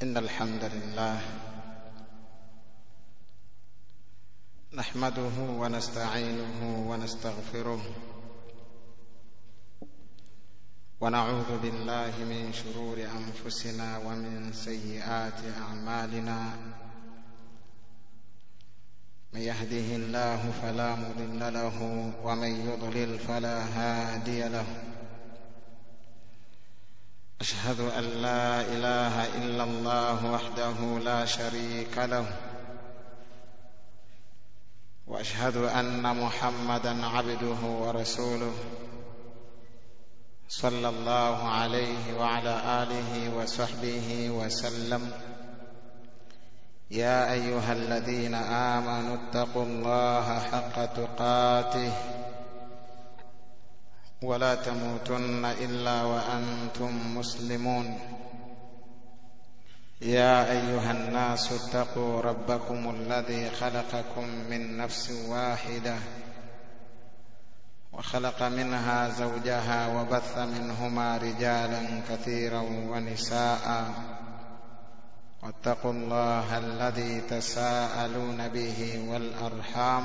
إن الحمد لله نحمده ونستعينه ونستغفره ونعوذ بالله من شرور أنفسنا ومن سيئات أعمالنا من يهده الله فلا مضل له ومن يضلل فلا هادي له أشهد أن لا إله إلا الله وحده لا شريك له وأشهد أن محمدا عبده ورسوله صلى الله عليه وعلى آله وصحبه وسلم يا أيها الذين آمنوا اتقوا الله حق تقاته ولا تموتن الا وانتم مسلمون يا ايها الناس اتقوا ربكم الذي خلقكم من نفس واحده وخلق منها زوجها وبث منهما رجالا كثيرا ونساء واتقوا الله الذي تساءلون به والارحام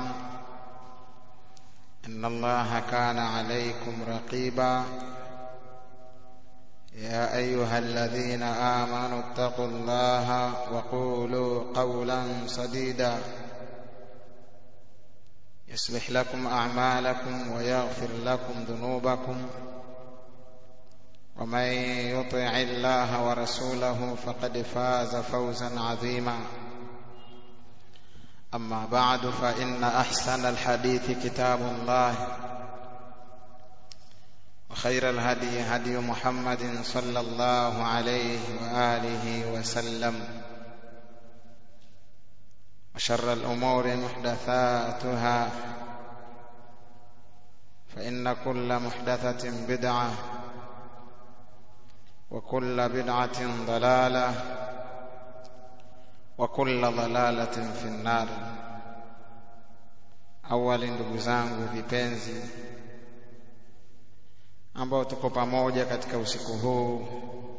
ان الله كان عليكم رقيبا يا ايها الذين امنوا اتقوا الله وقولوا قولا سديدا يصلح لكم اعمالكم ويغفر لكم ذنوبكم ومن يطع الله ورسوله فقد فاز فوزا عظيما أما بعد فإن أحسن الحديث كتاب الله وخير الهدي هدي محمد صلى الله عليه وآله وسلم وشر الأمور محدثاتها فإن كل محدثة بدعة وكل بدعة ضلالة wa kulla dhalalatin fi nnar. Awali, ndugu zangu vipenzi, ambao tuko pamoja katika usiku huu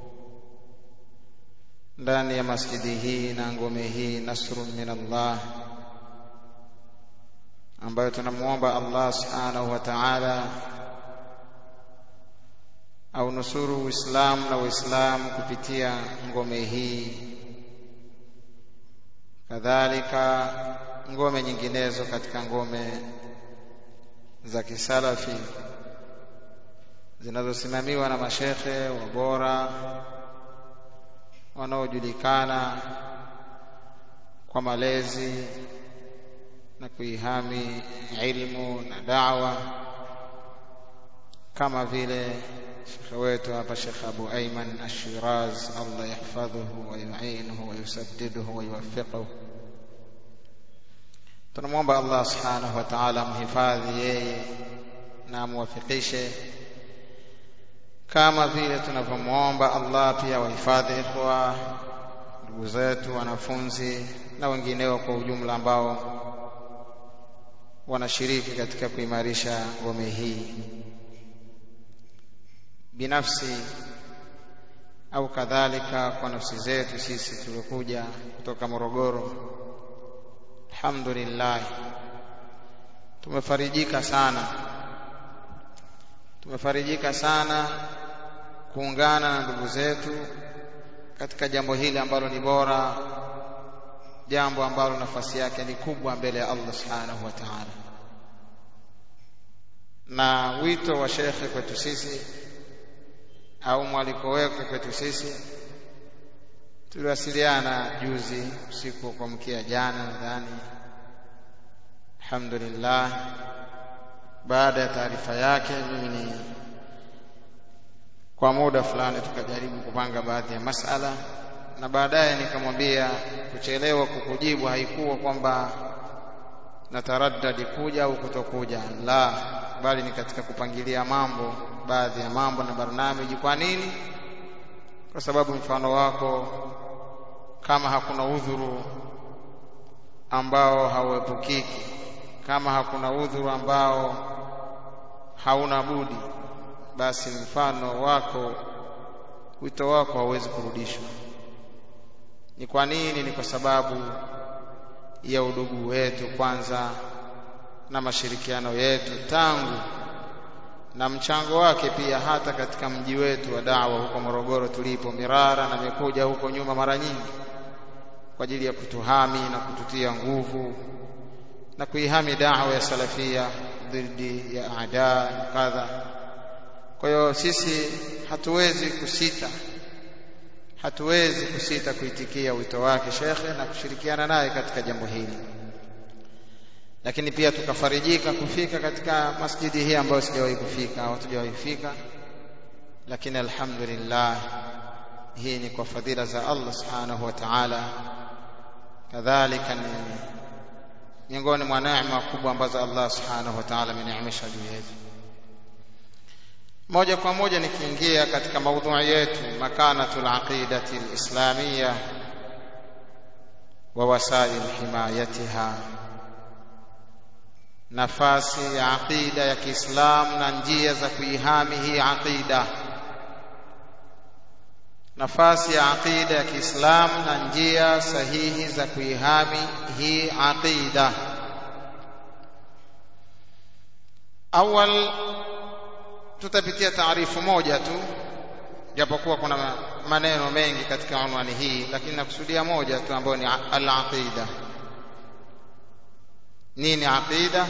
ndani ya masjidi hii na ngome hii Nasrun min Allah, ambayo tunamwomba Allah subhanahu wa ta'ala au nusuru Uislamu na Uislamu kupitia ngome hii kadhalika ngome nyinginezo katika ngome za kisalafi zinazosimamiwa na mashekhe wabora wanaojulikana kwa malezi na kuihami ilmu na dawa kama vile shekhe wetu hapa Shekh Abu Aiman Ash-Shiraz, Allah yahfadhuhu wa yu'inuhu wa yusaddiduhu wa yuwaffiquhu. Tunamwomba Allah subhanahu wa ta'ala amhifadhi yeye na amwafikishe, kama vile tunavyomwomba Allah pia wahifadhi ikhwa, ndugu zetu, wanafunzi na wengineo kwa ujumla ambao wanashiriki katika kuimarisha ngome hii binafsi au kadhalika kwa nafsi zetu sisi tuliokuja kutoka Morogoro. Alhamdulillah, tumefarijika sana, tumefarijika sana kuungana na ndugu zetu katika jambo hili ambalo ni bora, jambo ambalo nafasi yake ni kubwa mbele ya Allah subhanahu wa ta'ala, na wito wa shekhe kwetu sisi au mwaliko wake kwetu sisi. Tuliwasiliana juzi usiku wa kuamkia jana, nadhani. Alhamdulillah, baada ya taarifa yake, mimi ni kwa muda fulani tukajaribu kupanga baadhi ya masala, na baadaye nikamwambia kuchelewa kukujibu haikuwa kwamba nataraddadi kuja au kutokuja, la, bali ni katika kupangilia mambo baadhi ya mambo na barnamiji. Kwa nini? Kwa sababu mfano wako, kama hakuna udhuru ambao hauepukiki, kama hakuna udhuru ambao hauna budi, basi mfano wako wito wako hauwezi kurudishwa ni kwa nini ni kwa sababu ya udugu wetu kwanza na mashirikiano yetu tangu na mchango wake pia hata katika mji wetu wa dawa huko Morogoro tulipo Mirara na amekuja huko nyuma mara nyingi kwa ajili ya kutuhami na kututia nguvu na kuihami dawa ya salafia dhidi ya ada na kadha. Kwa hiyo sisi hatuwezi kusita, hatuwezi kusita kuitikia wito wake shekhe na kushirikiana naye katika jambo hili, lakini pia tukafarijika kufika katika masjidi hii ambayo sijawahi kufika au hatujawahi kufika, lakini alhamdulillah, hii ni kwa fadhila za Allah subhanahu wa ta'ala, kadhalika ni miongoni mwa neema kubwa ambazo Allah subhanahu wa ta'ala ameneemesha juu yetu. Moja kwa moja nikiingia katika maudhui yetu, makanatul aqidati alislamiyya wa wasail himayatiha, nafasi ya aqida ya Kiislamu na njia za kuihami hii aqida nafasi ya aqida ya Kiislamu na njia sahihi za kuihami hii aqida. Awal tutapitia taarifu moja tu, japokuwa kuna maneno mengi katika unwani hii, lakini nakusudia moja tu ambayo ni al-aqida. Nini aqida?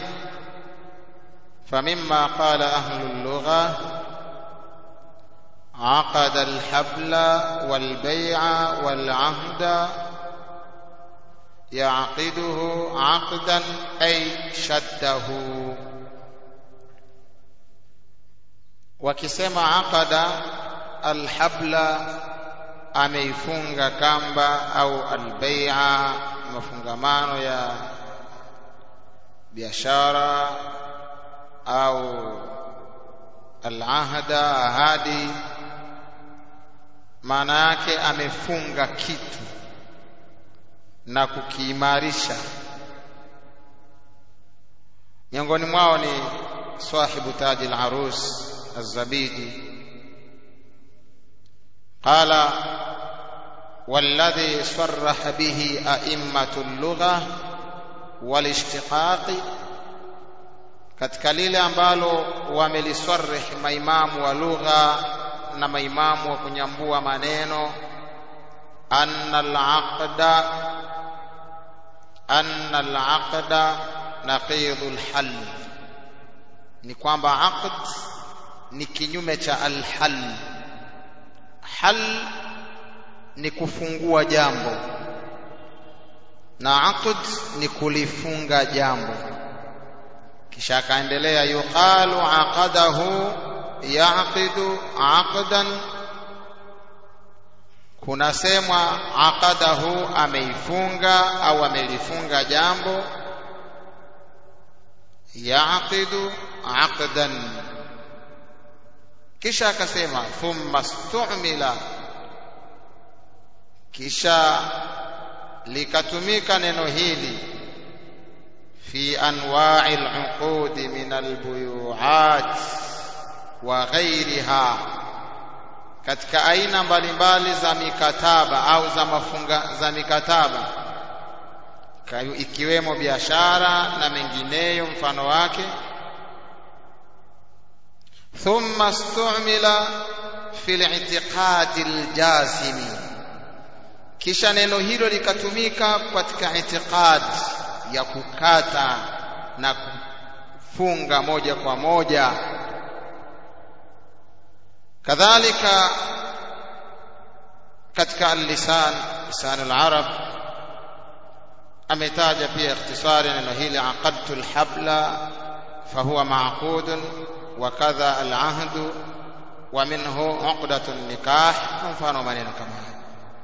famimma qala ahlu lugha عقد الحبل والبيع والعهد يعقده عقدا أي شده wakisema aqada alhabla ameifunga kamba au albaia mafungamano ya biashara au alahda ahadi maana yake amefunga kitu na kukiimarisha miongoni mwao ni sahibu taji al-arus az-zabidi qala والذي صرح به أئمة اللغة والاشتقاق katika lile ambalo wamelisarih maimamu wa lugha na maimamu wa kunyambua maneno anna al-aqda anna al-aqda naqidul hal ni kwamba aqd ni kinyume cha al-hal hal ni kufungua jambo na aqd ni kulifunga jambo kisha akaendelea yuqalu aqadahu yaqidu aqdan kunasemwa aqadahu ameifunga au amelifunga jambo yaqidu aqdan kisha akasema thumma stu'mila kisha likatumika neno hili fi anwa'i al-uqud min al-buyu'at wa ghayriha katika aina mbalimbali za mikataba au za mafunga za mikataba ikiwemo biashara na mengineyo mfano wake thumma stu'mila fi al-i'tiqad al-jazimi kisha neno hilo likatumika katika itiqad ya kukata na kufunga moja kwa moja kadhalika katika al-lisan lisan al-arab ametaja pia ikhtisari neno hili aqadtu al-habla fahuwa ma'qud wa kadha al-ahd wa minhu uqdatu an-nikah mfano maneno kama haya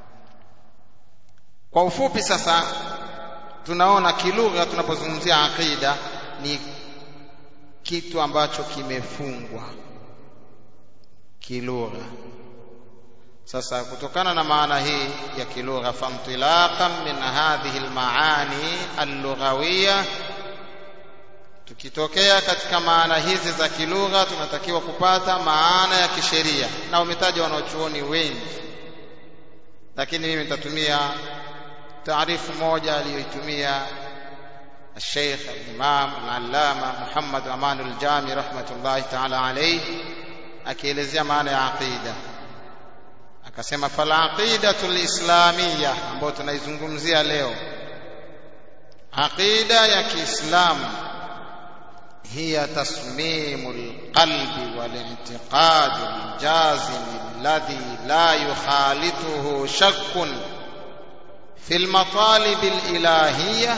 kwa ufupi sasa tunaona kilugha tunapozungumzia aqida ni kitu ambacho kimefungwa kilugha sasa kutokana na maana hii ya kilugha famtilaqan min hadhihi almaani allughawiyya tukitokea katika maana hizi za kilugha tunatakiwa kupata maana ya kisheria na umetaja wanaochuoni wengi lakini mimi nitatumia taarifu moja aliyoitumia الشيخ الإمام العلامة محمد أمان الجامي رحمة الله تعالى عليه akielezea maana ya aqida akasema falaqidatu lislamia ambayo tunaizungumzia leo aqida ya kiislamu hiya tasmimu lqalbi walintiqadu ljazim alladhi la yukhalituhu shakkun fi lmatalibi lilahiya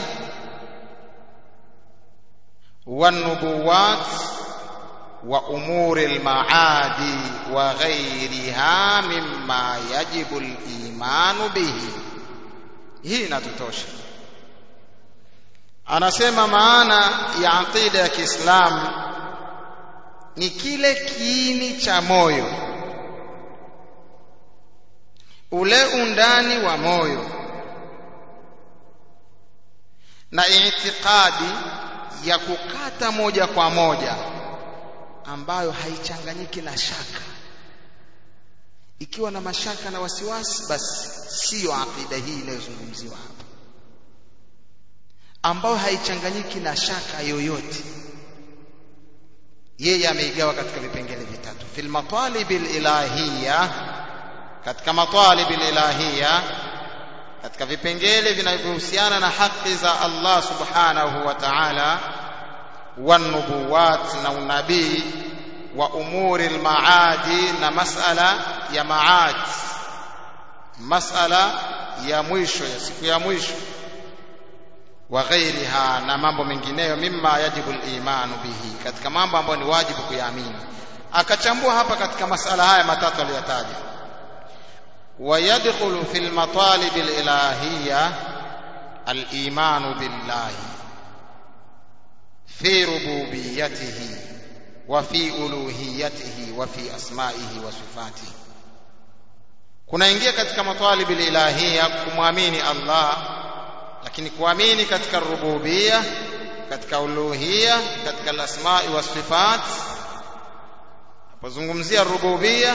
والنبوات وامور المعاد وغيرها مما يجب الايمان به hii inatutosha anasema maana ya aqida ya Kiislamu ni kile kiini cha moyo ule undani wa moyo na itikadi ya kukata moja kwa moja ambayo haichanganyiki na shaka ikiwa na mashaka na wasiwasi basi siyo aqida hii inayozungumziwa hapa ambayo haichanganyiki na shaka yoyote yeye ameigawa katika vipengele vitatu fil matalib ilahiyya katika matalib ilahiyya katika vipengele vinavyohusiana na haki za Allah subhanahu wa ta'ala wanubuwat na unabii wa umuri almaadi na masala ya maad masala ya mwisho ya siku ya mwisho wa ghairiha na mambo mengineyo mimma yajibu al-imanu bihi katika mambo ambayo ni wajibu kuyaamini akachambua hapa katika masala haya matatu aliyotaja ويدخل في المطالب الإلهية الإيمان بالله في ربوبيته وفي ألوهيته وفي أسمائه وصفاته kunaingia katika matalibi ilahia kumwamini Allah lakini kuamini katika rububia katika uluhia katika alasmai wasifat napozungumzia rububia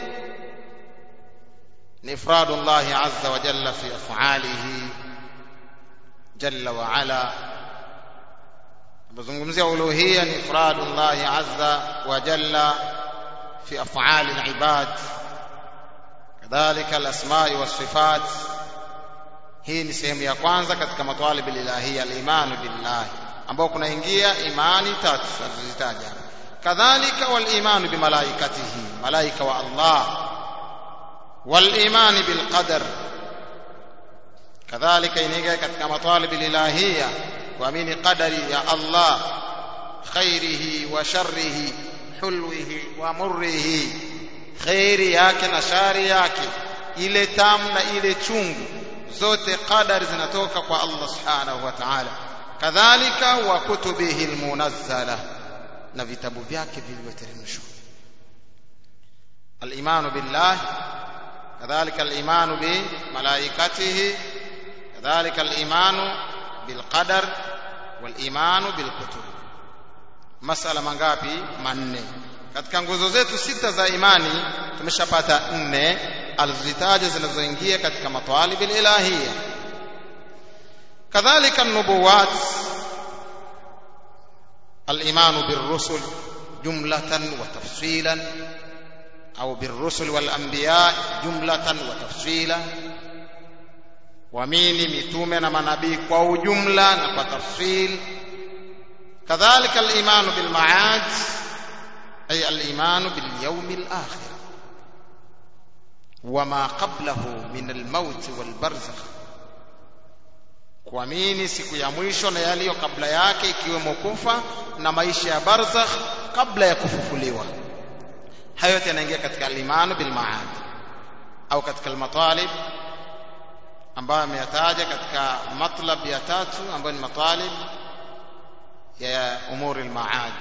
ni ifradu Allah azza wa jalla fi af'alihi jalla wa ala napozungumzia uluhia ni ifradu Allah azza wa jalla fi af'ali al-ibad kadhalika al-asma'i was-sifat hii ni sehemu ya kwanza katika matwalib al-ilahiyya al-iman billah ambao kunaingia imani tatu tunazozitaja kadhalika wal-iman bi malaikatihi malaika wa Allah wal-iman bil qadar kadhalika inaingia katika matwalib al-ilahiyya kuamini qadari ya Allah khairihi wa sharrihi hulwihi wa murrihi khairi yake na shari yake ile tamu na ile chungu zote qadari zinatoka kwa Allah subhanahu wa ta'ala kadhalika wa kutubihi almunazzala na vitabu vyake vilivyoteremshwa al-imanu billah kadhalika al-imanu bi malaikatihi kadhalika al-imanu bil qadar wal imanu bil kutub masala mangapi manne katika nguzo zetu sita za imani tumeshapata nne alizitaja zinazoingia katika matwalib ilahiyya kadhalika nubuwat الإيمان بالرسل جملة وتفصيلا أو بالرسل والأنبياء جملة وتفصيلا ومين متومنا منبي كو جملة وتفصيل كذلك الإيمان بالمعاد أي الإيمان باليوم الآخر وما قبله من الموت والبرزخ kuamini siku ya mwisho na yaliyo kabla yake ikiwemo kufa na maisha ya barzakh kabla ya kufufuliwa hayo yote yanaingia katika al-iman bil ma'ad au katika al-matalib ambayo ameyataja katika matlab ya tatu ambayo ni matalib ya umuri al-ma'ad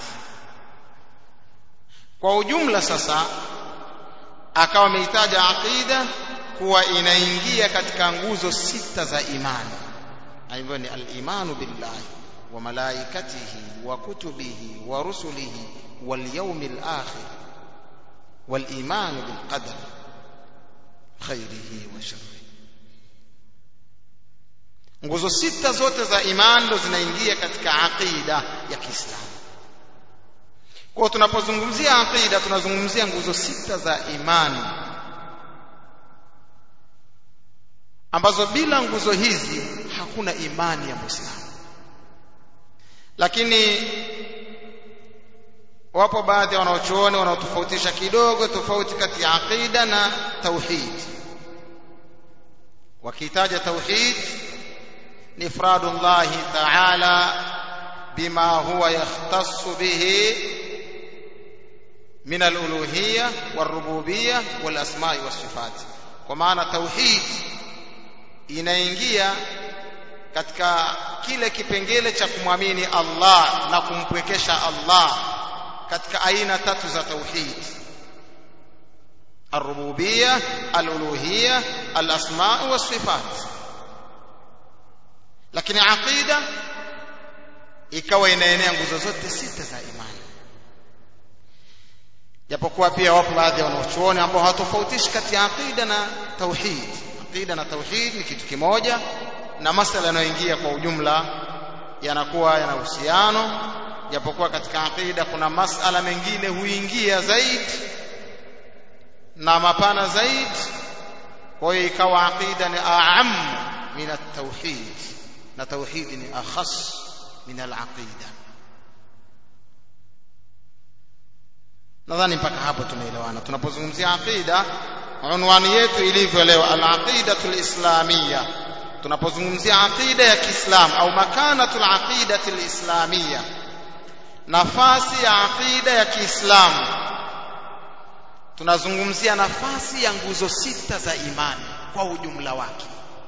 kwa ujumla sasa akawa ameitaja aqida kuwa inaingia katika nguzo sita za imani ambayo ni al-imanu billahi wa malaikatihi wa kutubihi wa rusulihi wal yawmil akhir wal imanu bil qadar khairihi wa sharrihi nguzo sita zote za imani ndo zinaingia katika aqida ya Kiislamu kwa tunapozungumzia aqida tunazungumzia nguzo sita za imani ambazo bila nguzo hizi hakuna imani ya Muislamu lakini wapo baadhi ya wanaochuoni wanaotofautisha kidogo tofauti kati ya aqida na tauhid wakitaja tauhid ni ifradu Allah ta'ala bima huwa yahtassu bihi min al-uluhiyya war-rububiyya wal-asma'i was-sifat kwa maana tauhid inaingia katika kile kipengele cha kumwamini Allah na kumpwekesha Allah katika aina tatu za tauhid الربوبيه الالوهيه الاسماء والصفات lakini aqida ikawa inaenea nguzo zote sita za imani japokuwa pia wapo baadhi ya wanaochuoni ambao hawatofautishi kati ya aqida na tauhid aqida na tauhid ni kitu kimoja na masala yanayoingia kwa ujumla yanakuwa yana uhusiano japokuwa katika aqida kuna masala mengine huingia zaidi na mapana zaidi kwa hiyo ikawa aqida ni aam min at-tauhid na tauhid ni akhas min al-aqida nadhani mpaka hapo tumeelewana tunapozungumzia aqida unwani yetu ilivyo leo al-aqidatu al-islamiyya tunapozungumzia aqida ya Kiislamu au makanatul aqidati al-islamiyya nafasi ya aqida ya Kiislamu tunazungumzia nafasi ya nguzo sita za imani kwa ujumla wake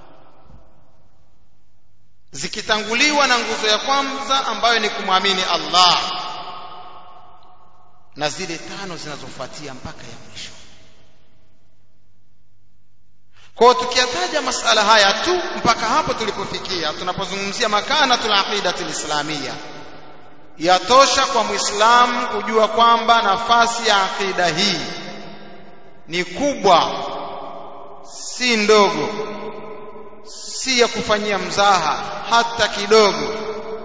zikitanguliwa na nguzo ya kwanza ambayo ni kumwamini Allah na zile tano zinazofuatia mpaka ya mwisho kwa tukiyataja masala haya tu mpaka hapo tulipofikia tunapozungumzia makanatul aqidatul islamiyya yatosha kwa muislamu kujua kwamba nafasi ya aqida hii ni kubwa si ndogo si ya kufanyia mzaha hata kidogo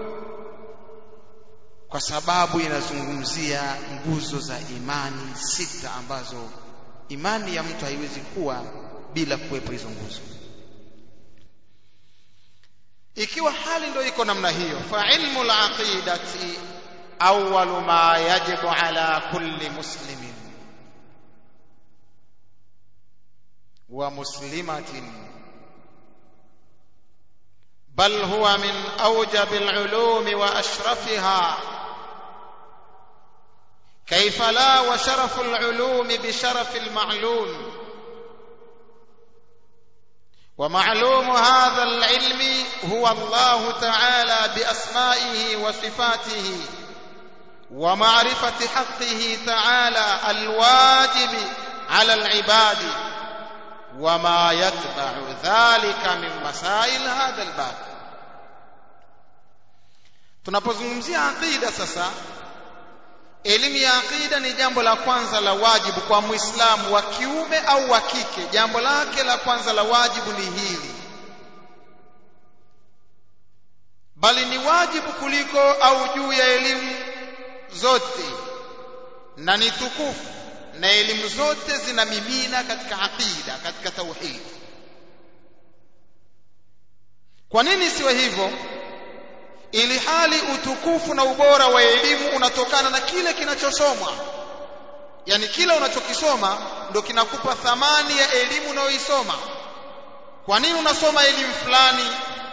kwa sababu inazungumzia nguzo za imani sita ambazo imani ya mtu haiwezi kuwa bila kuwepo hizo nguzo ikiwa hali ndio iko namna hiyo fa ilmu al-aqidati awwalu ma yajibu ala kulli muslimin wa muslimatin bal huwa min awjab al-ulum wa ashrafiha كيف لا وشرف العلوم بشرف المعلوم ومعلوم هذا العلم هو الله تعالى باسمائه وصفاته ومعرفه حقه تعالى الواجب على العباد وما يتبع ذلك من مسائل هذا الباب tunapozungumzia aqida sasa elimu ya aqida ni jambo la kwanza la wajibu kwa muislamu wa kiume au wa kike jambo lake la kwanza la wajibu ni hili bali ni wajibu kuliko au juu ya elimu zote na ni tukufu na elimu zote zinamimina katika aqida katika tauhid kwa nini siwe hivyo ili hali utukufu na ubora wa elimu unatokana na kile kinachosomwa yani kile unachokisoma ndo kinakupa thamani ya elimu unayoisoma kwa nini unasoma elimu fulani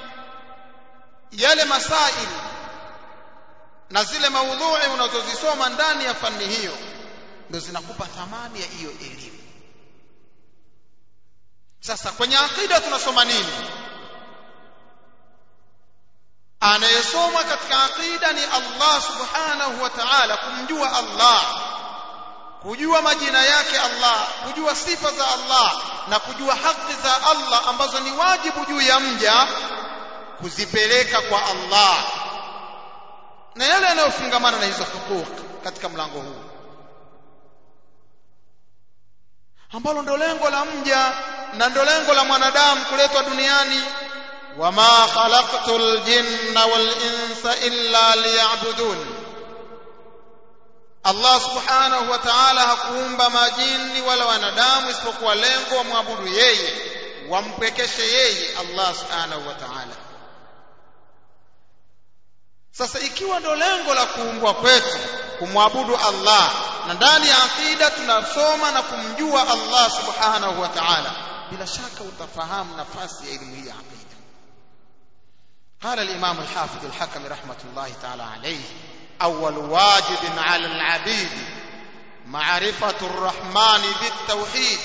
yale masaili na zile maudhui unazozisoma ndani ya fani hiyo ndo zinakupa thamani ya hiyo elimu sasa kwenye akida tunasoma nini anayesoma katika aqida ni Allah subhanahu wa ta'ala kumjua Allah kujua majina yake Allah kujua sifa za Allah na kujua haki za Allah ambazo ni wajibu juu ya mja kuzipeleka kwa Allah na yale yanayofungamana na hizo hukuk katika mlango huu ambalo ndo lengo la mja na ndo lengo la mwanadamu kuletwa duniani wama khalaqtul jinna wal insa illa liya'budun Allah subhanahu wa ta'ala hakuumba majini wala wanadamu isipokuwa lengo wamwabudu yeye wampwekeshe yeye Allah subhanahu wa ta'ala sasa ikiwa ndo lengo la kuumbwa kwetu kumwabudu Allah na ndani ya akida tunasoma na kumjua Allah subhanahu wa ta'ala bila shaka utafahamu nafasi ya elimu hii ya akida قال الإمام الحافظ الحكم رحمة الله تعالى عليه أول واجب على العبيد معرفة الرحمن بالتوحيد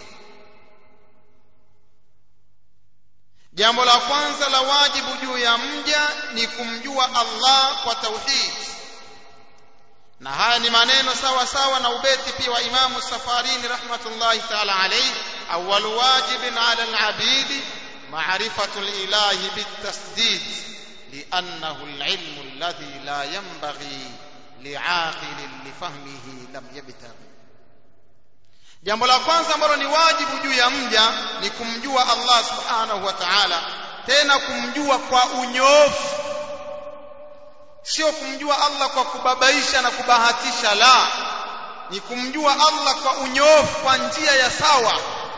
jambo la kwanza la wajibu juu ya mja ni kumjua Allah kwa tauhid na haya ni maneno sawa sawa na ubeti pia wa Imamu Safarini rahmatullahi ta'ala alayhi awwal wajibin 'ala al-'abidi ma'rifatu al-ilahi bit-tasdid li'annahu al-'ilmu alladhi la yanbaghi li'aqilin lifahmihi lam yabtaghi jambo la kwanza ambalo ni wajibu juu ya mja ni kumjua Allah subhanahu wa ta'ala tena kumjua kwa unyoofu sio kumjua Allah kwa kubabaisha na kubahatisha la ni kumjua Allah kwa unyoofu kwa njia ya sawa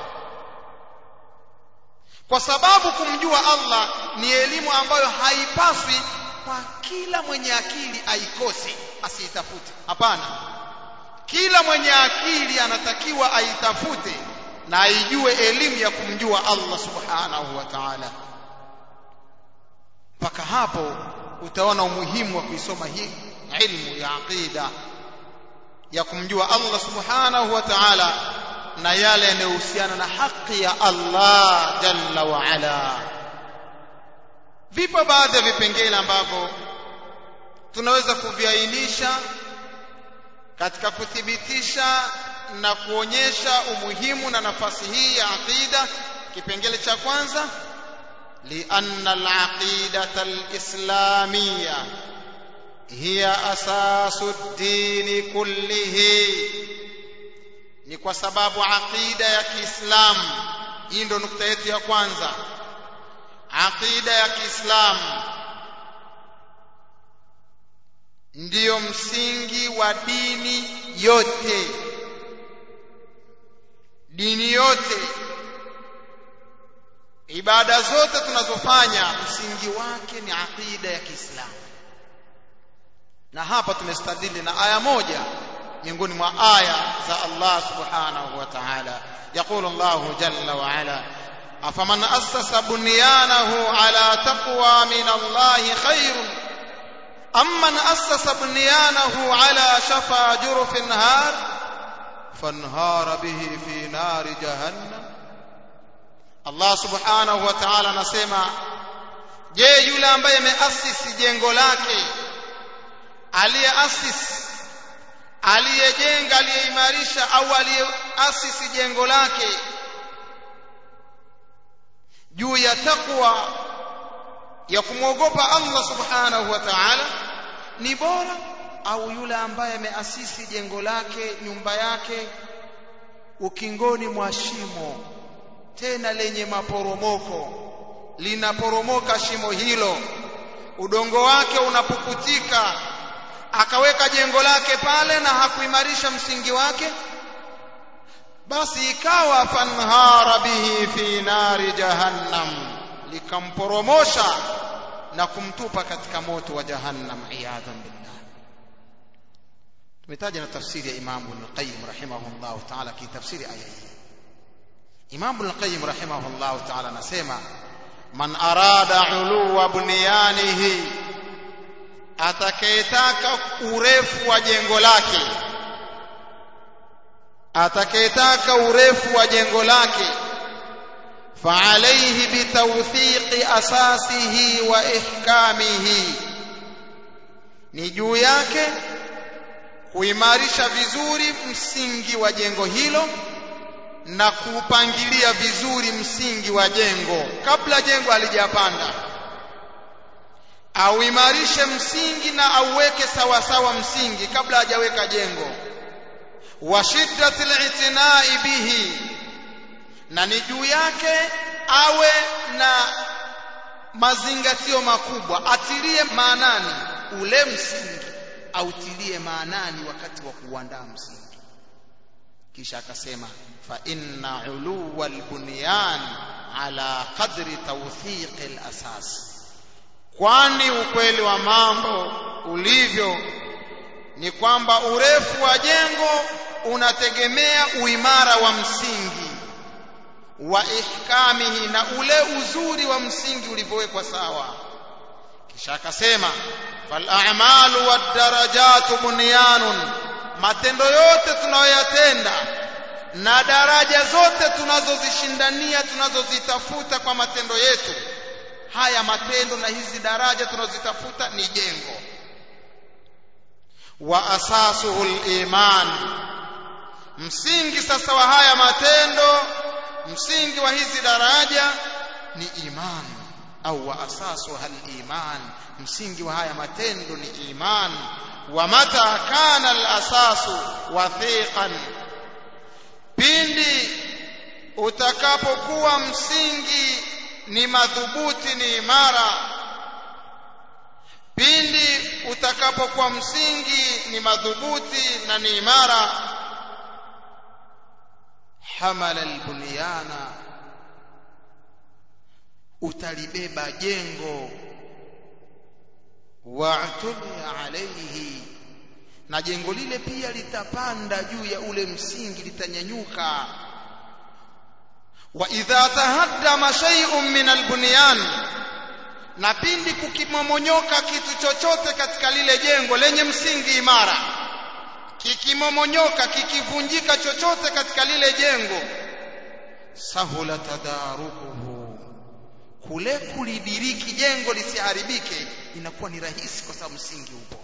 kwa sababu kumjua Allah ni elimu ambayo haipaswi kwa kila mwenye akili aikose asiitafute hapana kila mwenye akili anatakiwa aitafute na aijue elimu ya kumjua Allah subhanahu wa ta'ala mpaka hapo utaona umuhimu wa kuisoma hii ilmu ya aqida ya kumjua Allah subhanahu wa ta'ala na yale yanayohusiana na haki ya Allah jalla wa ala vipo baadhi ya vipengele ambavyo tunaweza kuviainisha katika kuthibitisha na kuonyesha umuhimu na nafasi hii ya aqida kipengele cha kwanza لأن العقيدة الإسلامية هي أساس الدين كله ni kwa sababu aqida ya Kiislamu hii ndo nukta yetu ya kwanza aqida ya Kiislamu ndiyo msingi wa dini yote dini yote ibada zote tunazofanya msingi wake ni aqida ya Kiislamu na hapa tumestadili na aya moja miongoni mwa aya za Allah subhanahu wa ta'ala يقول الله جل وعلا أفمن أسس بنيانه على تقوى من الله خير أم من أسس بنيانه على شفا جرف هار فانهار به في نار جهنم Allah subhanahu wa ta'ala anasema je yule ambaye ameasisi jengo lake aliyeasisi aliyejenga aliyeimarisha au aliyeasisi jengo lake juu ya takwa ya kumwogopa Allah subhanahu wa ta'ala ni bora au yule ambaye ameasisi jengo lake nyumba yake ukingoni mwa shimo tena lenye maporomoko linaporomoka shimo hilo udongo wake unapukutika akaweka jengo lake pale na hakuimarisha msingi wake basi ikawa fanhara bihi fi nari jahannam likamporomosha na kumtupa katika moto wa jahannam iyadhan billah tumetaja na tafsiri ya Imam Ibn Qayyim rahimahullah ta'ala ki tafsiri aya hii Imam Ibn Qayyim rahimahullah ta'ala anasema man arada uluwa bunyanihi atakayetaka urefu wa jengo lake atakayetaka urefu wa jengo lake فعليه بتوثيق أساسه وإحكامه ni juu yake kuimarisha vizuri msingi wa jengo hilo na kuupangilia vizuri msingi wa jengo kabla jengo halijapanda auimarishe msingi na auweke sawa sawa msingi kabla hajaweka jengo wa shiddatil itinai bihi na ni juu yake awe na mazingatio makubwa atilie maanani ule msingi autilie maanani wakati wa kuandaa msingi kisha akasema fa inna uluwa albunyan ala qadri tawthiq alasas kwani ukweli wa mambo ulivyo ni kwamba urefu wa jengo unategemea uimara wa msingi wa ihkamihi na ule uzuri wa msingi ulivyowekwa sawa kisha akasema fal a'malu wad darajatu bunyanun matendo yote tunayoyatenda na daraja zote tunazozishindania tunazozitafuta kwa matendo yetu haya matendo na hizi daraja tunazozitafuta ni jengo wa asasuhu liman msingi sasa wa haya matendo msingi wa hizi daraja ni iman au wa asasuha liman msingi wa haya matendo ni iman wa mata kana alasasu wathiqan pindi utakapokuwa msingi ni madhubuti ni imara pindi utakapokuwa msingi ni madhubuti na ni imara hamala albunyana utalibeba jengo wa'tulia alayhi na jengo lile pia litapanda juu ya ule msingi litanyanyuka wa idha tahaddama shay'un min albunyan na pindi kukimomonyoka kitu chochote katika lile jengo lenye msingi imara kikimomonyoka kikivunjika chochote katika lile jengo sahula tadarukuhu kule kulidiriki jengo lisiharibike inakuwa ni rahisi kwa sababu msingi upo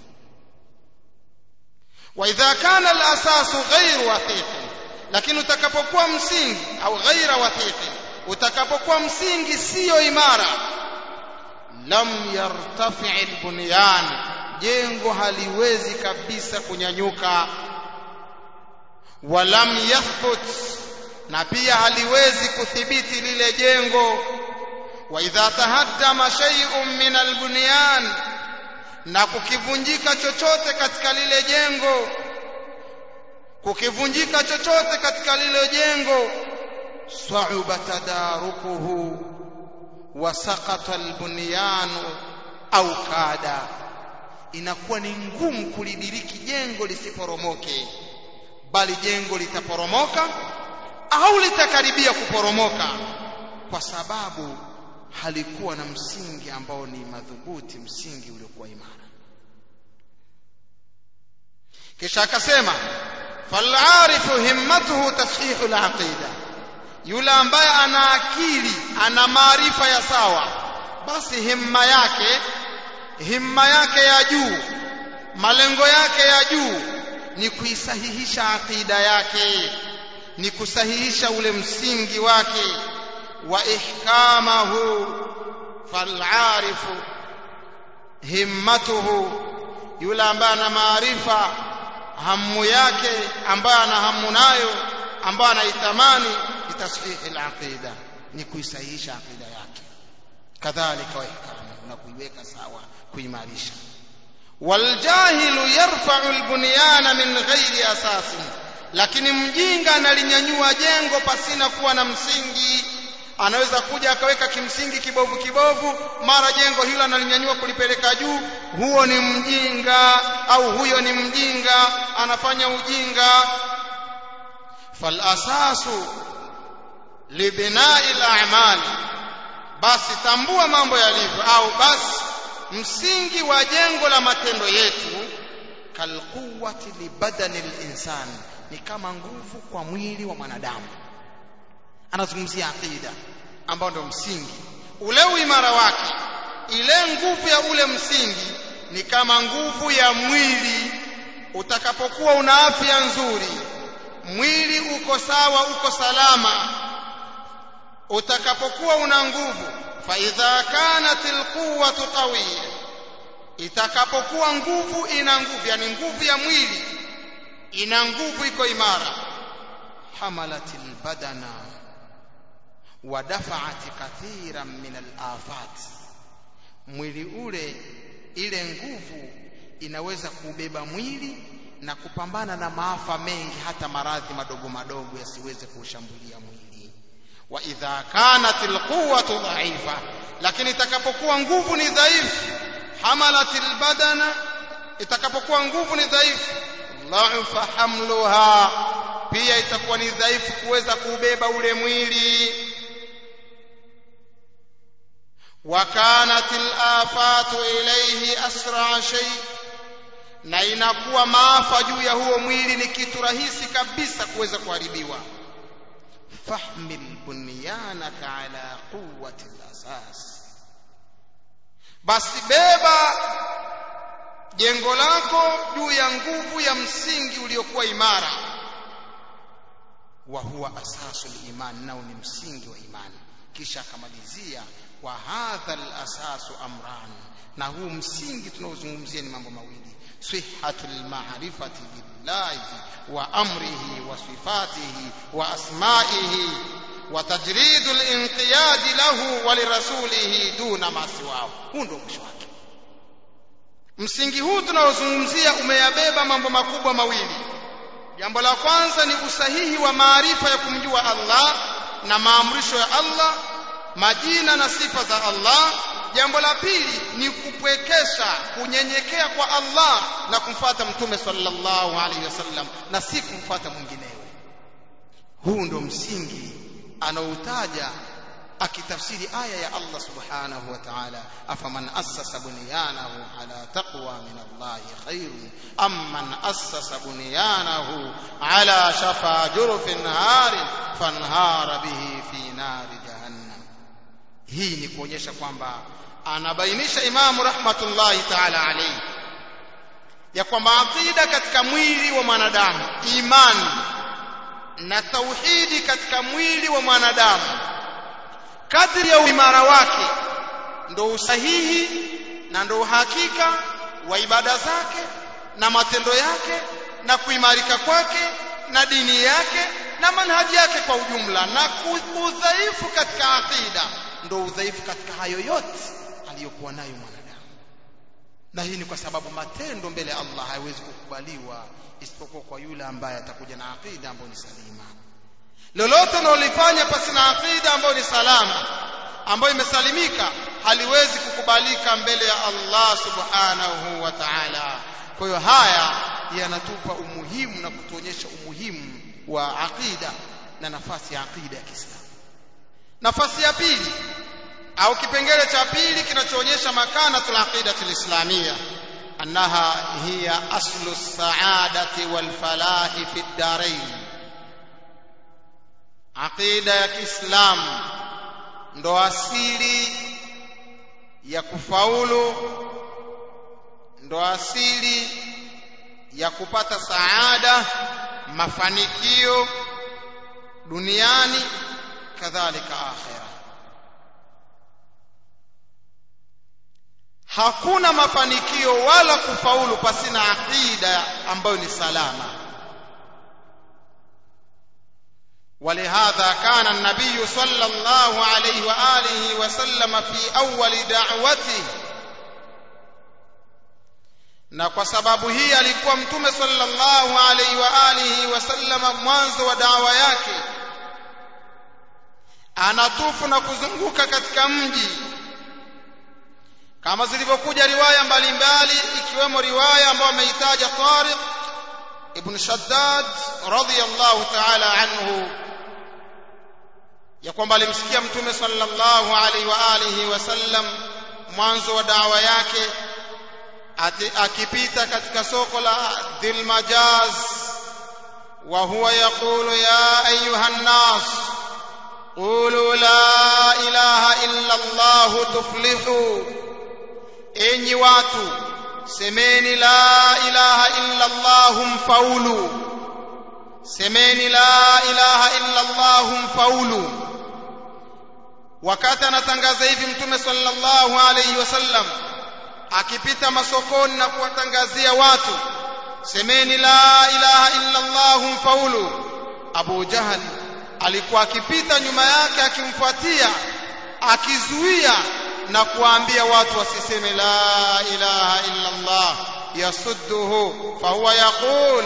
wa idha kana al-asasu ghairu wathiqin lakini utakapokuwa msingi au ghaira wathiqin utakapokuwa msingi siyo imara lam yartafi al-bunyan jengo haliwezi kabisa kunyanyuka walam yathbut na pia haliwezi kuthibiti lile jengo wa idha tahaddama shay'un min albunyan na kukivunjika chochote katika lile jengo kukivunjika chochote katika lile jengo sa'uba tadarukuhu wa saqata albunyan au kada inakuwa ni ngumu kulidiriki jengo lisiporomoke bali jengo litaporomoka au litakaribia kuporomoka kwa sababu halikuwa na msingi ambao ni madhubuti msingi uliokuwa imara kisha akasema falarifu himmatuhu tashihu alaqida yule ambaye ana akili ana maarifa ya sawa basi himma yake himma yake ya juu malengo yake ya juu ni kuisahihisha aqida yake ni kusahihisha ule msingi wake wa ihkamahu falarifu himmatuhu yule ambaye ana maarifa hamu yake ambaye ana hamu nayo ambaye anaitamani bitashihi alaqida ni kuisahihisha aqida yake kadhalika wa ihkamahu na kuiweka sawa kuimarisha waljahilu yarfa'u albunyana min ghairi asasin lakini mjinga analinyanyua jengo pasina kuwa na msingi anaweza kuja akaweka kimsingi kibovu kibovu mara jengo hilo analinyanyua kulipeleka juu huo ni mjinga au huyo ni mjinga anafanya ujinga falasasu libinai al-a'mal basi tambua mambo yalivyo au basi msingi wa jengo la matendo yetu kalquwati libadani linsani ni kama nguvu kwa mwili wa mwanadamu anazungumzia aqida ambao ndio msingi ule uimara wake ile nguvu ya ule msingi ni kama nguvu ya mwili utakapokuwa una afya nzuri mwili uko sawa uko salama utakapokuwa una nguvu fa idha kanat alquwwatu qawiyya itakapokuwa nguvu ina nguvu yani nguvu ya mwili ina nguvu iko imara hamalat albadana ودفعت كثيرا من الآفات mwili ule ile nguvu inaweza kubeba mwili na kupambana na maafa mengi hata maradhi madogo madogo yasiweze kuushambulia mwili wa idha kanat alquwwatu dha'ifa lakini itakapokuwa nguvu ni dhaifu hamalat albadana itakapokuwa nguvu ni dhaifu dha'fa hamluha pia itakuwa ni dhaifu kuweza kuubeba ule mwili وكانت الآفات إليه أسرع شيء na inakuwa maafa juu ya huo mwili ni kitu rahisi kabisa kuweza kuharibiwa fahmil bunyanaka ala quwwati al-asas basi beba jengo lako juu ya nguvu ya msingi uliokuwa imara wa huwa asasul iman nao ni msingi wa imani kisha akamalizia wa hadha al-asasu amran na huu msingi tunaozungumzia ni mambo mawili sihhatul ma'rifati billahi wa amrihi wa sifatihi wa asma'ihi wa tajridul inqiyad lahu wa lirasulihi duna ma siwahu huu ndio mwisho wake msingi huu tunaozungumzia umeyabeba mambo makubwa mawili jambo la kwanza ni usahihi wa maarifa ya kumjua Allah na maamrisho ya Allah majina na sifa za Allah jambo la pili ni kupwekesha kunyenyekea kwa Allah na kumfuata mtume sallallahu alaihi wasallam na si kumfuata mwinginewe huu ndo msingi anaoutaja akitafsiri aya ya Allah subhanahu wa ta'ala afaman assasa bunyanahu ala taqwa min Allah khairun amman assasa bunyanahu ala shafa jurfin harin fanhara bihi fi nari jahannam hii ni kuonyesha kwamba anabainisha imamu rahmatullahi ta'ala alayhi ya kwamba aqida katika mwili wa mwanadamu imani na tauhidi katika mwili wa mwanadamu kadri ya uimara wake ndo usahihi na ndo uhakika wa ibada zake na matendo yake na kuimarika kwake na dini yake na manhaji yake kwa ujumla na udhaifu katika aqida ndo udhaifu katika hayo yote aliyokuwa nayo mwanadamu na hii ni kwa sababu matendo mbele ya Allah hayawezi kukubaliwa isipokuwa kwa yule ambaye atakuja na aqida ambayo ni salima lolote unalolifanya pasi na aqida ambayo ni salama ambayo imesalimika haliwezi kukubalika mbele ya Allah subhanahu wa ta'ala kwa hiyo haya yanatupa umuhimu na kutuonyesha umuhimu wa aqida na nafasi ya aqida ya Kiislamu nafasi ya pili au kipengele cha pili kinachoonyesha makanatul aqidati alislamia annaha hiya aslu saadati wal falahi fi ddarain aqida ya Kiislamu ndo asili ya kufaulu ndo asili ya kupata saada mafanikio duniani kadhalika akhira hakuna mafanikio wala kufaulu pasina aqida ambayo ni salama ولهذا كان النبي صلى الله عليه واله وسلم في اول دعوته na kwa sababu hii alikuwa mtume sallallahu alaihi wa alihi wasallama mwanzo wa dawa yake anatufu na kuzunguka katika mji kama zilivyokuja riwaya mbalimbali ikiwemo riwaya ambayo ameitaja Tariq ibn Shaddad radhiyallahu ta'ala anhu ya kwamba alimsikia mtume sallallahu alaihi wa alihi wasallam mwanzo wa dawa yake akipita katika soko la Dhilmajaz wa huwa yaqulu ya ayuha an-nas qulu la ilaha illa Allah tuflihu enyi watu semeni la ilaha illa Allah mfaulu semeni la ilaha illa Allah mfaulu wakati anatangaza hivi mtume sallallahu alayhi wasallam akipita masokoni na kuwatangazia watu semeni la ilaha illa Allah mfaulu Abu Jahal alikuwa akipita nyuma yake akimfuatia akizuia na kuambia watu wasiseme la ilaha illa Allah yasudduhu fahuwa yaqul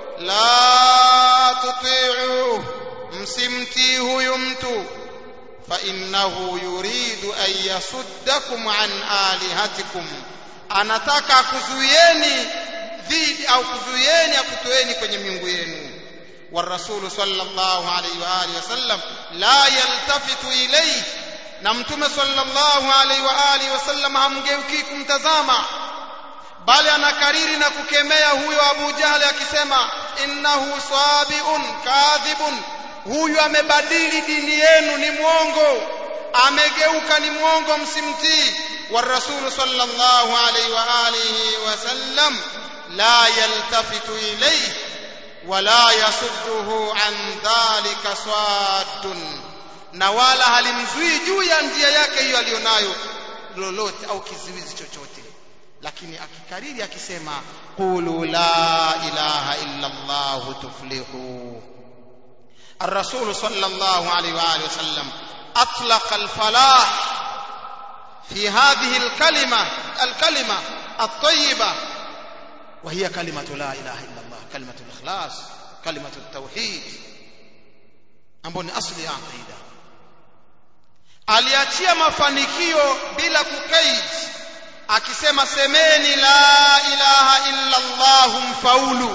la tuti'u msimtii huyu mtu فإنه يريد أن يصدكم عن آلهتكم anataka akuzuieni dhidi au kuzuieni akutoeni kwenye miungu yenu والرسول صلى الله عليه وآله وسلم لا يلتفت إليه na mtume sallallahu alaihi wa alihi wasallam hamgeukii kumtazama bali anakariri na kukemea huyo Abu Jahli akisema innahu sabiun kadhibun huyu amebadili dini yenu ni mwongo amegeuka ni mwongo msimtii والرسول صلى الله عليه وآله وسلم لا يلتفت إليه ولا يصده عن ذلك صاد na wala halimzuii juu ya njia yake hiyo aliyonayo lolote au kizuizi chochote lakini akikariri akisema qulu la ilaha illa allah tuflihu الرسول صلى الله عليه واله وسلم اطلق الفلاح في هذه الكلمه الكلمه الطيبه وهي كلمه لا اله الا الله كلمه الاخلاص كلمه التوحيد ambayo ni asli ya aqida aliachia mafanikio bila kukaid akisema semeni la ilaha illa allah mfaulu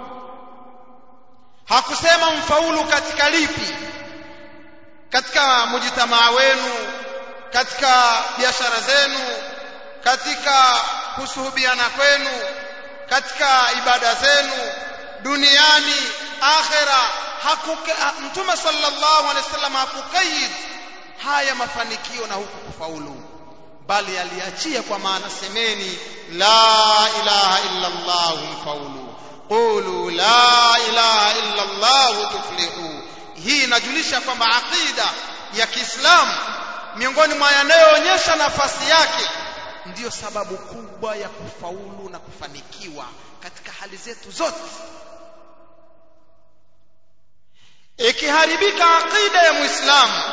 hakusema mfaulu katika lipi katika mujitamaa wenu katika biashara zenu katika kusuhubiana kwenu katika ibada zenu duniani akhera hakuka mtume sallallahu alaihi wasallam hakukaid haya mafanikio na huku kufaulu bali aliachia kwa maana semeni la ilaha illa allah mfaulu qulu la ilaha illa allah tuflihu hii inajulisha kwamba aqida ya Kiislamu miongoni mwa yanayoonyesha nafasi yake ndiyo sababu kubwa ya kufaulu na kufanikiwa katika hali zetu zote ikiharibika aqida ya muislamu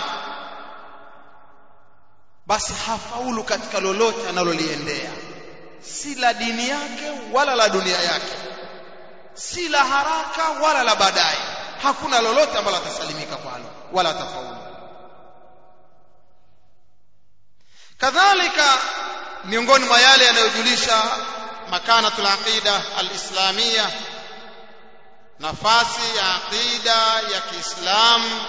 basi hafaulu katika lolote analoliendea si la dini yake wala la dunia yake si la haraka wala la baadaye hakuna lolote ambalo atasalimika kwalo wala atafaulu kadhalika miongoni mwa yale yanayojulisha makanatul aqida alislamia nafasi ya aqida ya Kiislamu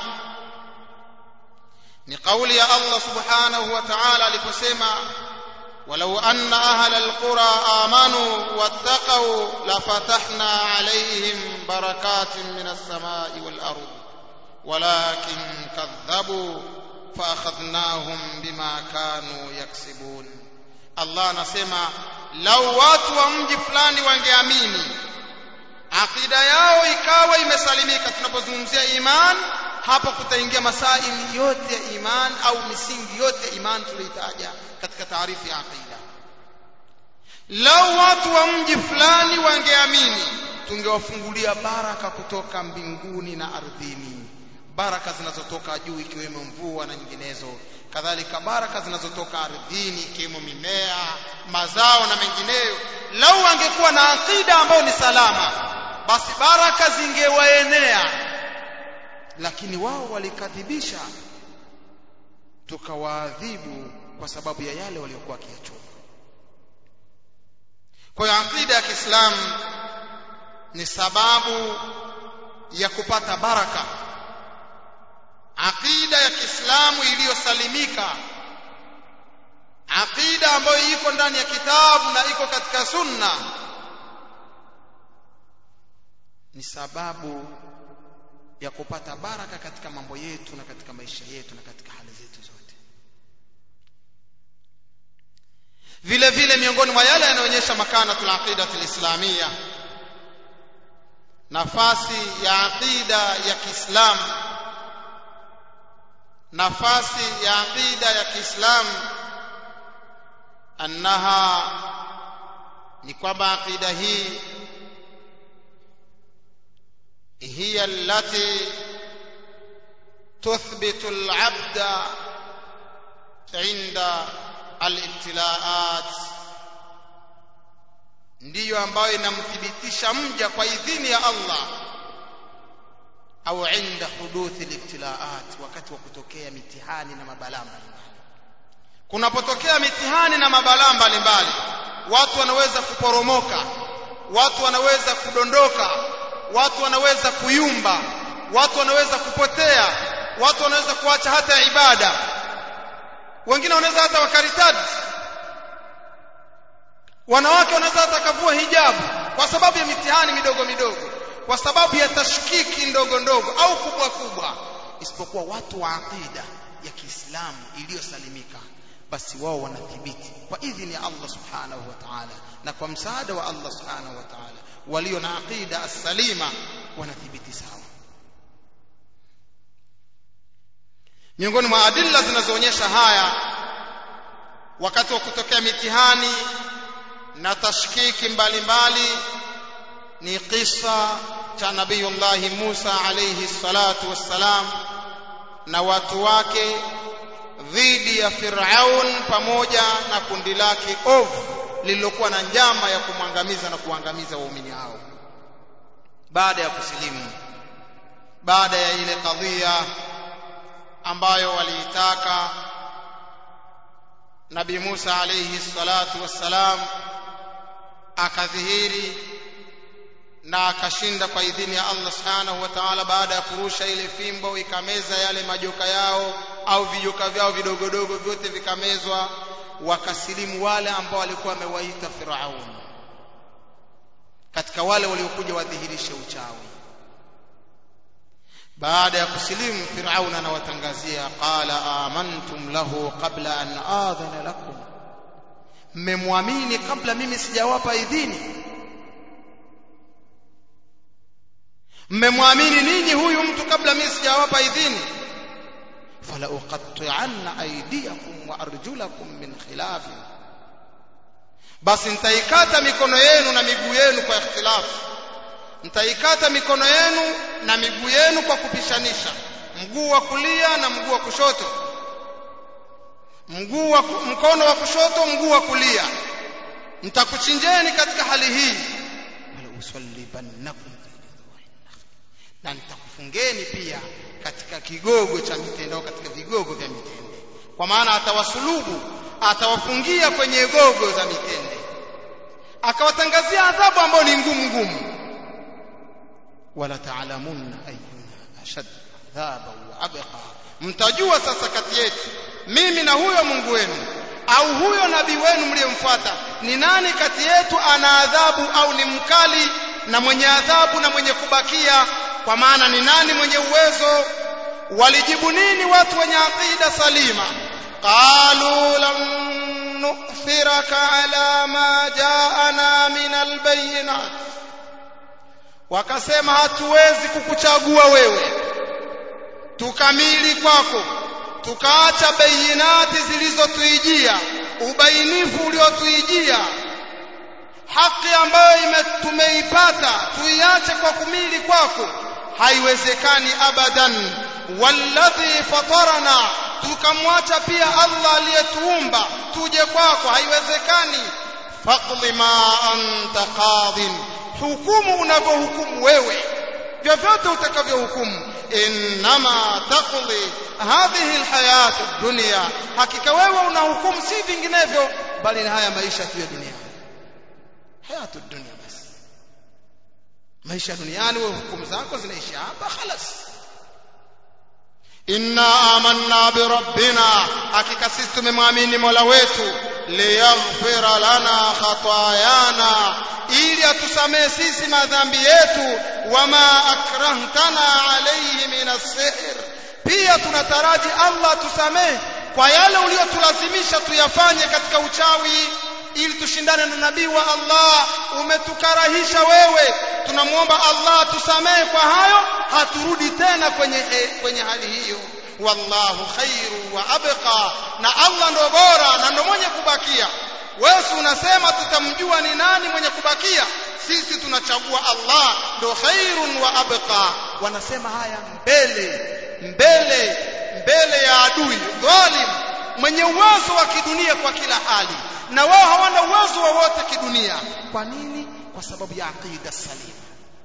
ni kauli ya Allah subhanahu wa ta'ala aliposema ولو أن أهل القرى آمنوا واتقوا لفتحنا عليهم بركات من السماء والأرض ولكن كذبوا فأخذناهم بما كانوا يكسبون الله نسمع لو watu wa mji fulani wangeamini akida yao ikawa imesalimika tunapozungumzia iman hapa kutaingia masaili yote ya iman au misingi yote ya iman tuliyotaja katika taarifu ya aqida lau watu wa mji fulani wangeamini tungewafungulia baraka kutoka mbinguni na ardhini baraka zinazotoka juu ikiwemo mvua na nyinginezo kadhalika baraka zinazotoka ardhini ikiwemo mimea mazao na mengineyo lau wangekuwa na akida ambayo ni salama basi baraka zingewaenea lakini wao walikadhibisha tukawaadhibu kwa sababu ya yale waliokuwa wakiyachoka kwa hiyo akida ya Kiislamu ni sababu ya kupata baraka akida ya Kiislamu iliyosalimika akida ambayo iko ndani ya kitabu na iko katika sunna ni sababu ya kupata baraka katika mambo yetu na katika maisha yetu na katika hali zetu zote vile vile miongoni mwa yale yanayoonyesha makanatul aqidatul islamia nafasi ya aqida ya Kiislamu nafasi ya aqida ya Kiislamu annaha ni kwamba aqida hii هي التي تثبت العبد عند alibtilaat ndiyo ambayo inamthibitisha mja kwa idhini ya Allah au inda huduthi libtilaat wakati wa kutokea mitihani na mabalaa mbalimbali kunapotokea mitihani na mabalaa mbalimbali watu wanaweza kuporomoka watu wanaweza kudondoka watu wanaweza kuyumba watu wanaweza kupotea watu wanaweza kuacha hata ibada wengine wanaweza hata wakaritadi wanawake wanaweza hata kavua hijabu kwa sababu ya mitihani midogo midogo kwa sababu ya tashkiki ndogo ndogo au kubwa kubwa isipokuwa watu wa aqida ya Kiislamu iliyosalimika basi wao wanathibiti kwa idhini ya Allah subhanahu wa ta'ala na kwa msaada wa Allah subhanahu wa ta'ala walio na aqida as-salima wanathibiti sawa miongoni mwa adilla zinazoonyesha haya wakati wa kutokea mitihani na tashkiki mbalimbali ni kisa cha nabiyullahi Musa alayhi salatu wassalam na watu wake dhidi ya Firaun pamoja na kundi lake ovu lililokuwa na njama ya kumwangamiza na kuangamiza waumini hao baada ya kusilimu baada ya ile kadhia ambayo waliitaka Nabii Musa alayhi salatu wassalam akadhihiri na akashinda kwa idhini ya Allah subhanahu wa ta'ala baada ya kurusha ile fimbo ikameza yale majoka yao au vijoka vyao vidogodogo vyote vikamezwa wakasilimu wale ambao walikuwa wamewaita Firaun katika wale waliokuja wadhihirishe uchawi baada ya kusilimu Firaun anawatangazia qala amantum lahu qabla an adhana lakum mmemwamini kabla mimi sijawapa idhini mmemwamini ninyi huyu mtu kabla mimi sijawapa idhini fala uqatti'anna aydiyakum wa arjulakum min khilaf basi nitaikata mikono yenu na miguu yenu kwa ikhtilafu nitaikata mikono yenu na miguu yenu kwa kupishanisha mguu wa kulia na mguu wa kushoto mguu wa mkono wa kushoto mguu wa kulia nitakuchinjeni katika hali hii wala usallibannakum na nitakufungeni pia katika kigogo cha mitende au katika vigogo vya mitende kwa maana atawasulubu atawafungia kwenye gogo za mitende akawatangazia adhabu ambayo ni ngumu ngumu wala taalamunna ayyuna ashad adhaba wa abqa mtajua sasa kati yetu mimi na huyo Mungu wenu au huyo nabii wenu mliyemfuata ni nani kati yetu ana adhabu au ni mkali na mwenye adhabu na mwenye kubakia kwa maana ni nani mwenye uwezo walijibu nini watu wenye aqida salima qalu lam nu'thiraka ala ma ja'ana min albayinat wakasema hatuwezi kukuchagua wewe tukamili kwako tukaacha bayinati zilizotuijia ubainifu uliotuijia haki ambayo tumeipata tuiache kwa kumili kwako haiwezekani abadan walladhi fatarana tukamwacha pia Allah aliyetuumba tuje kwako haiwezekani faqdi ma anta qadin hukumu unavyohukumu wewe vyovyote utakavyohukumu innama taqdi hadhihi alhayat ad-dunya hakika wewe unahukumu si vinginevyo bali ni haya maisha tu ya dunia hayatu dunia basi maisha duniani wewe hukumu zako zinaisha hapa خلاص inna amanna bi rabbina hakika sisi tumemwamini Mola wetu liyaghfira lana khatayana ili atusamee sisi madhambi yetu wama akrahtana alayhi min as-sihr pia tunataraji Allah tusamee kwa yale uliyotulazimisha tuyafanye katika uchawi ili tushindane na nabii wa Allah umetukarahisha wewe tunamwomba Allah tusamee kwa hayo haturudi tena kwenye kwenye hali hiyo wallahu khairu wa abqa na Allah ndo bora na ndo mwenye kubakia wewe unasema tutamjua ni nani mwenye kubakia sisi tunachagua Allah ndo khairun wa abqa wanasema haya mbele mbele mbele ya adui dhalim mwenye uwezo wa kidunia kwa kila hali na wao hawana uwezo wowote kidunia kwa nini kwa sababu ya aqida salima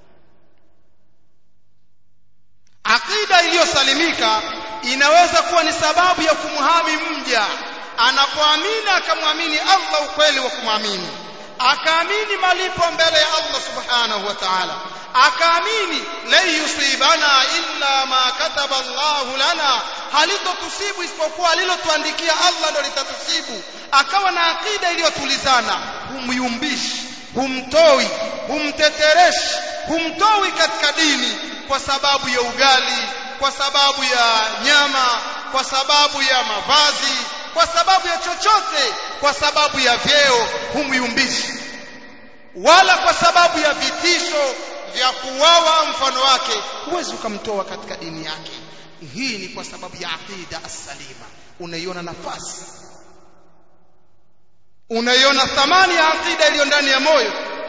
aqida iliyosalimika inaweza kuwa ni sababu ya kumhami mja anapoamini akamwamini Allah ukweli wa kumwamini akaamini malipo mbele ya Allah subhanahu wa ta'ala akaamini lan yusibana illa ma kataba Allah lana halitotusibu isipokuwa alilotuandikia Allah ndo litatusibu akawa na akida iliyotulizana humyumbishi humtoi humtetereshi humtoi katika dini kwa sababu ya ugali kwa sababu ya nyama kwa sababu ya mavazi kwa sababu ya chochote kwa sababu ya vyeo humyumbishi wala kwa sababu ya vitisho vya kuwawa mfano wake huwezi ukamtoa katika dini yake hii ni kwa sababu ya aqida as-salima unaiona nafasi unaiona thamani ya aqida iliyo ndani ya moyo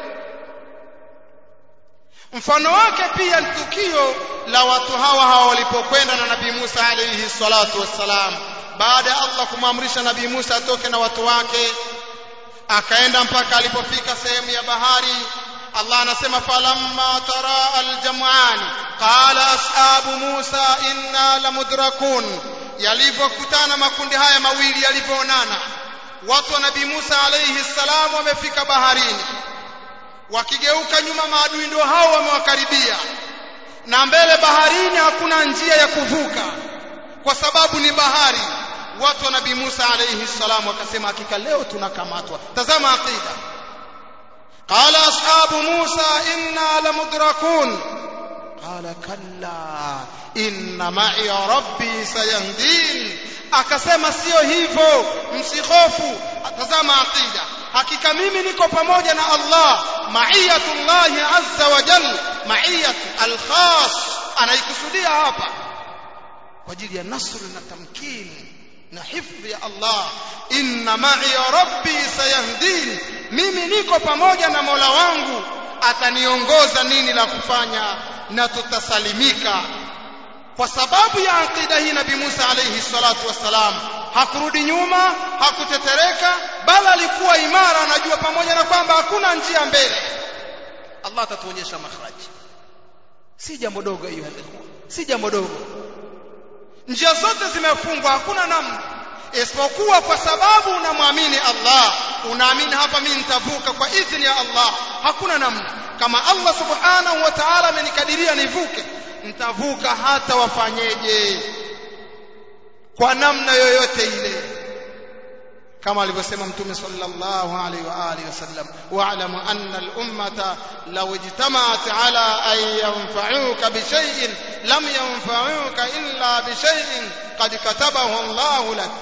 mfano wake pia ni tukio la watu hawa hawa walipokwenda na nabii Musa alayhi salatu wassalam baada ya Allah kumwamrisha nabii Musa atoke na watu wake akaenda mpaka alipofika sehemu ya bahari Allah anasema falamma tara aljam'an qala ashabu Musa inna lamudrakun yalivyokutana makundi haya mawili yalivyoonana watu wa nabii Musa alayhi salam wamefika baharini wakigeuka nyuma maadui ndio hao wamewakaribia na mbele baharini hakuna njia ya kuvuka kwa sababu ni bahari watu wa nabii Musa alayhi salam wakasema hakika leo tunakamatwa tazama aqida qala ashabu Musa inna lamudrakun qala kalla inna ma'i rabbi sayahdin akasema sio hivyo msihofu tazama aqida hakika mimi niko pamoja na Allah ma'iyatullahi azza wa jalla ma'iyat al-khas anaikusudia hapa kwa ajili ya nasr na tamkini na hifdhi ya Allah inna ma'i rabbi sayahdin mimi niko pamoja na Mola wangu ataniongoza nini la kufanya na tutasalimika kwa sababu ya aqida hii nabii Musa alayhi salatu wassalam hakurudi nyuma hakutetereka bali alikuwa imara anajua pamoja na kwamba hakuna njia mbele Allah atatuonyesha makhraji si jambo dogo hiyo si jambo dogo njia zote zimefungwa hakuna namna isipokuwa kwa sababu unamwamini Allah unaamini hapa mimi nitavuka kwa idhini ya Allah hakuna namna kama Allah subhanahu wa ta'ala amenikadiria nivuke nitavuka hata wafanyeje kwa namna yoyote ile kama alivyosema mtume sallallahu alaihi wa alihi wasallam wa'lamu anna al-ummata law ijtama'at ala an yanfa'uka bi shay'in lam yanfa'uka illa bi shay'in qad katabahu Allah lak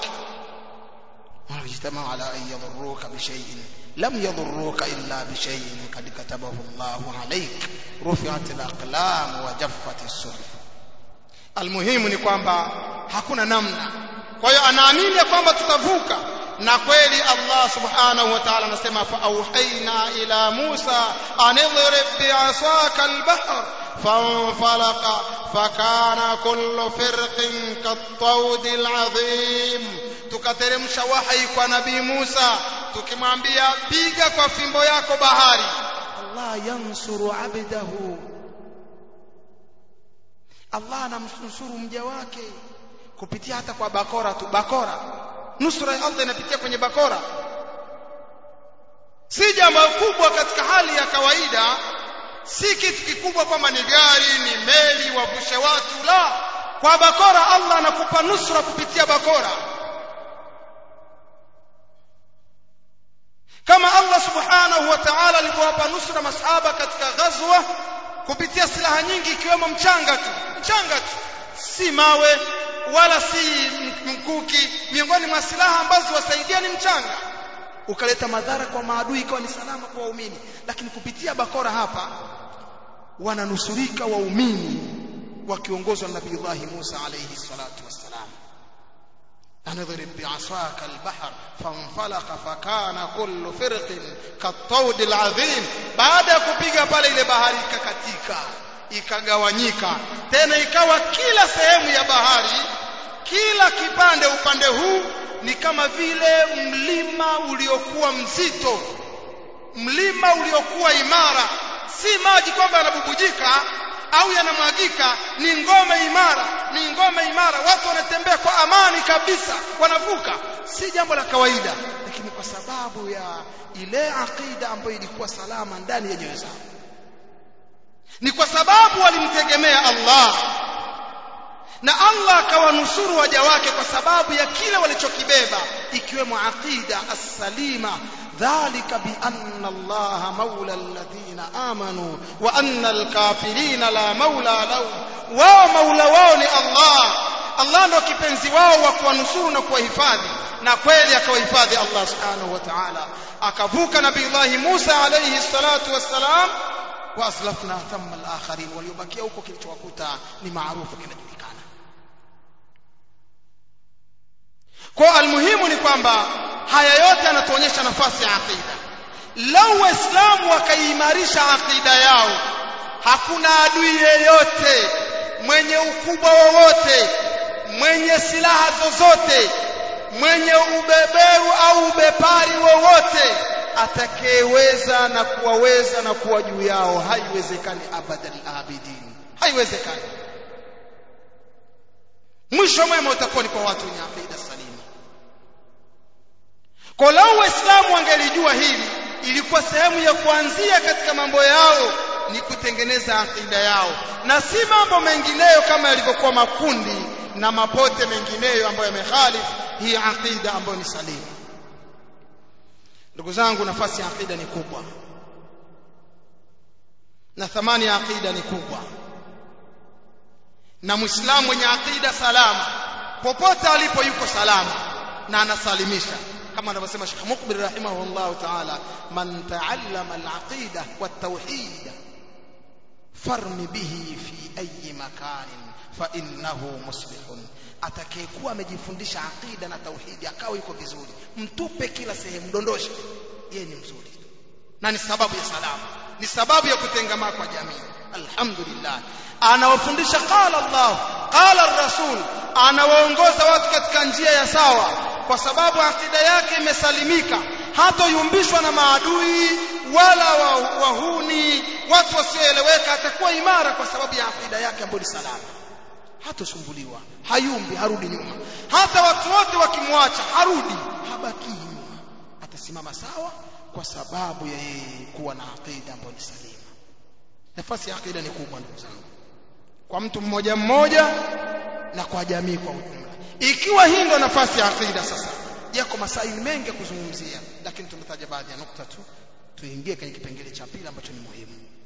wa ijtama'u ala an yadurruka bi shay'in لم يضروك إلا بشيء قد كتبه الله عليك رفعت الأقلام وجفت الصحف المهم ni kwamba hakuna namna kwa hiyo anaamini kwamba tutavuka na kweli Allah subhanahu wa ta'ala anasema fa auhaina ila Musa an idrib bi'asaka al-bahr fanfalaqa fakana kullu firqin kat-tawd al-'azim tukateremsha wahi kwa nabii Musa tukimwambia piga kwa fimbo yako bahari Allah yansuru abdahu Allah anamnusuru mja wake kupitia hata kwa bakora tu bakora nusura ya Allah inapitia kwenye bakora si jambo kubwa katika hali ya kawaida si kitu kikubwa kwamba ni gari ni meli wavushe watu la kwa bakora Allah anakupa nusura kupitia bakora kama Allah subhanahu wa ta'ala alivyowapa nusura masahaba katika ghazwa kupitia silaha nyingi ikiwemo mchanga tu mchanga tu si mawe wala si mkuki miongoni mwa silaha ambazo wasaidia ni mchanga ukaleta madhara kwa maadui ikawa ni salama kwa waumini lakini kupitia bakora hapa wananusurika waumini wakiongozwa na Nabii Allah Musa alayhi salatu wassalam أنضرب بعصاك البحر فانفلق فكان كل فرق كالطود العظيم baada ya kupiga pale ile bahari ikakatika ikagawanyika tena ikawa kila sehemu ya bahari kila kipande upande huu ni kama vile mlima uliokuwa mzito mlima uliokuwa imara si maji kwamba yanabubujika au yanamwagika ni ngome imara ni ngome imara watu wanatembea kwa amani kabisa wanavuka si jambo la kawaida lakini kwa sababu ya ile aqida ambayo ilikuwa salama ndani ya nyoyo zao ni kwa sababu walimtegemea Allah na Allah akawanusuru waja wake kwa sababu ya kile walichokibeba ikiwemo aqida as-salima dhalika bi anna Allah maula alladhina amanu wa anna al-kafirina la maula lahum wao maula wao ni Allah Allah ndio kipenzi wao wa kuwanusuru na kuwahifadhi na kweli akawahifadhi Allah subhanahu wa ta'ala akavuka nabii Musa alayhi salatu wassalam wa aslafna thamma al-akharin waliobakia huko kilichowakuta ni maarufu kinajulikana kwa almuhimu ni kwamba haya yote yanatuonyesha nafasi ya aqida lau waislamu wakaimarisha aqida yao hakuna adui yeyote mwenye ukubwa wowote mwenye silaha zozote mwenye ubeberu au ubepari wowote atakayeweza na kuwaweza na kuwa juu yao haiwezekani abadal abidin haiwezekani mwisho mwema utakuwa ni kwa watu wenye aqida salima kwa lau waislamu wangelijua hili ilikuwa sehemu ya kuanzia katika mambo yao ni kutengeneza aqida yao na si mambo mengineyo kama yalivyokuwa makundi na mapote mengineyo ambayo yamekhalifu hii aqida ambayo ni salimu ndugu zangu nafasi ya aqida ni kubwa na thamani ya aqida ni kubwa na muislamu mwenye aqida salama popote alipo yuko salama na anasalimisha kama anavyosema Sheikh Mukbil rahimahullah ta'ala man ta'allama al-aqida wat-tauhid farmi bihi fi ayi makanin fa innahu muslihun atakayekuwa amejifundisha aqida na tauhidi akawa yuko vizuri mtupe kila sehemu dondosha yeye ni mzuri na ni sababu ya salama ni sababu ya kutengamaa kwa jamii alhamdulillah anawafundisha qala Allah qala ar-rasul anawaongoza watu katika njia ya sawa kwa sababu akida yake imesalimika hatoyumbishwa na maadui wala wahuni watu wasioeleweka atakuwa imara kwa sababu ya akida yake ambayo ni salama hatosumbuliwa hayumbi harudi nyuma hata watu wote wakimwacha harudi habaki nyuma atasimama sawa kwa sababu ya yeye kuwa na akida ambayo ni salima nafasi ya akida ni kubwa ndugu zangu kwa mtu mmoja mmoja na kwa jamii kwa ujumla ikiwa hii ndo nafasi ya akida sasa yako masaili mengi ya kuzungumzia lakini tumetaja baadhi ya nukta tu tuingie kwenye kipengele cha pili ambacho ni muhimu